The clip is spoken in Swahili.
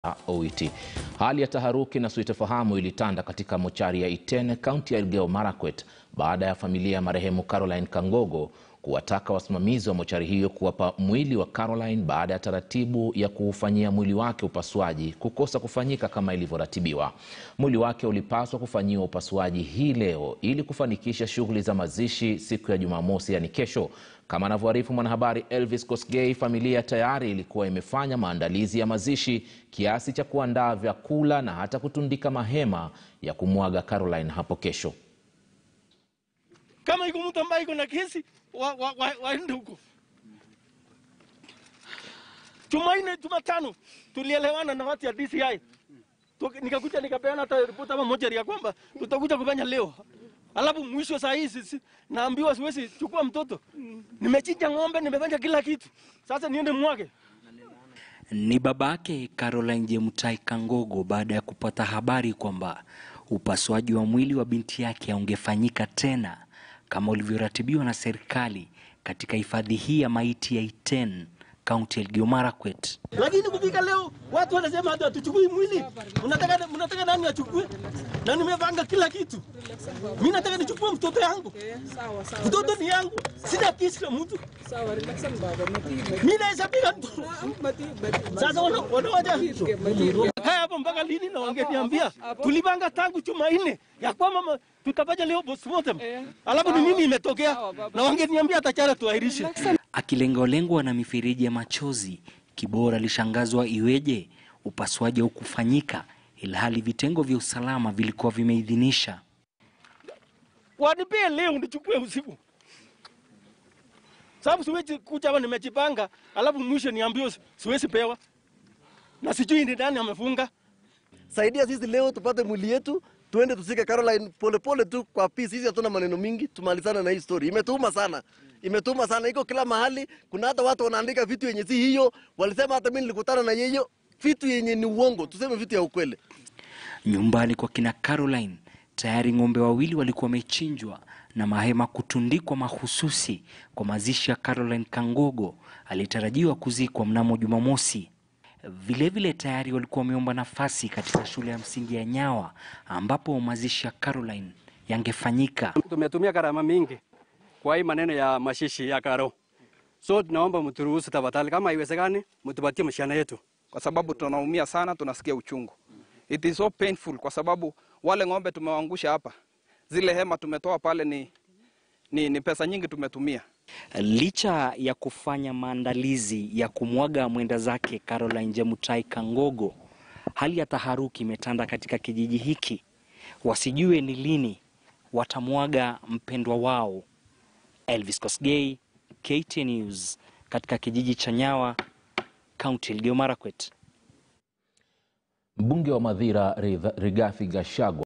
OIT. Hali ya taharuki na suitofahamu ilitanda katika mochari ya Iten, kaunti ya Elgeyo Marakwet baada ya familia ya marehemu Caroline Kangogo kuwataka wasimamizi wa mochari hiyo kuwapa mwili wa Caroline baada ya taratibu ya kuufanyia mwili wake upasuaji kukosa kufanyika kama ilivyoratibiwa. Mwili wake ulipaswa kufanyiwa upasuaji hii leo ili kufanikisha shughuli za mazishi siku ya Jumamosi, yani kesho. Kama anavyoarifu mwanahabari Elvis Kosgei, familia tayari ilikuwa imefanya maandalizi ya mazishi kiasi cha kuandaa vyakula na hata kutundika mahema ya kumwaga Caroline hapo kesho. Kama iko mtu ambaye iko na kesi waende wa, wa, waende huko. Jumanne, Jumatano tulielewana na watu ya DCI, nikakuja nikapeana hata ripoti ama moja ya kwamba tutakuja kufanya leo, alafu mwisho saa hii sisi naambiwa siwezi chukua mtoto. Nimechinja ng'ombe, nimefanya kila kitu, sasa niende mwage. Ni babake Caroline Jemutai Kangogo baada ya kupata habari kwamba upasuaji wa mwili wa binti yake haungefanyika tena kama ulivyoratibiwa na serikali katika hifadhi hii ya maiti ya Iten, kaunti ya Elgeyo Marakwet. Lakini kufika leo watu wanasema hata hatuchukui mwili. Mnataka mnataka nani achukue? Na nimepanga kila kitu. Mimi nataka nichukue mtoto yangu. Mtoto ni yangu. Sina kesi na mtu. Mimi naweza piga mtu. Sasa wana wanawaja haya hapo mpaka lini? Na wangeniambia tulipanga tangu Jumanne ya kwamba tutafanya leo postmortem, alafu ni nini imetokea? Na wangeniambia hata jana tuahirishe. Akilengwa-lengwa na mifereji ya machozi, Kibora alishangazwa iweje upasuaji haukufanyika ilhali vitengo vya usalama vilikuwa vimeidhinisha. Wanipee leo nichukue usiku, sababu siwezi kuja hapa nimejipanga, alafu mwisho niambiwe siwezi pewa na sijui ni nani amefunga. Saidia sisi leo tupate mwili yetu tuende tusike Caroline polepole tu kwa peace. Sisi hatuna maneno mingi, tumalizana na hii story. Imetuma sana, imetuma sana, iko kila mahali. Kuna hata watu wanaandika vitu yenye si hiyo, walisema hata mimi nilikutana na yeye, vitu yenye ni uongo, tuseme vitu ya ukweli. Nyumbani kwa kina Caroline tayari ng'ombe wawili walikuwa wamechinjwa na mahema kutundikwa mahususi kwa mazishi ya Caroline Kangogo aliyetarajiwa kuzikwa mnamo Jumamosi. Vilevile vile tayari walikuwa wameomba nafasi katika shule ya msingi ya Nyawa ambapo mazishi ya Caroline yangefanyika. Tumetumia gharama mingi kwa hii maneno ya mashishi ya Karo, so tunaomba mturuhusu tafadhali, kama haiwezekani mtupatie mshahara yetu, kwa sababu tunaumia sana, tunasikia uchungu. It is so painful kwa sababu wale ng'ombe tumewaangusha hapa, zile hema tumetoa pale ni, ni, ni pesa nyingi tumetumia. Licha ya kufanya maandalizi ya kumwaga mwenda zake Caroline Jemutai Kangogo, hali ya taharuki imetanda katika kijiji hiki, wasijue ni lini watamwaga mpendwa wao. Elvis Kosgei, KTN News, katika kijiji cha Nyawa, kaunti ya Elgeyo Marakwet. Mbunge wa Mathira Rigathi Gachagua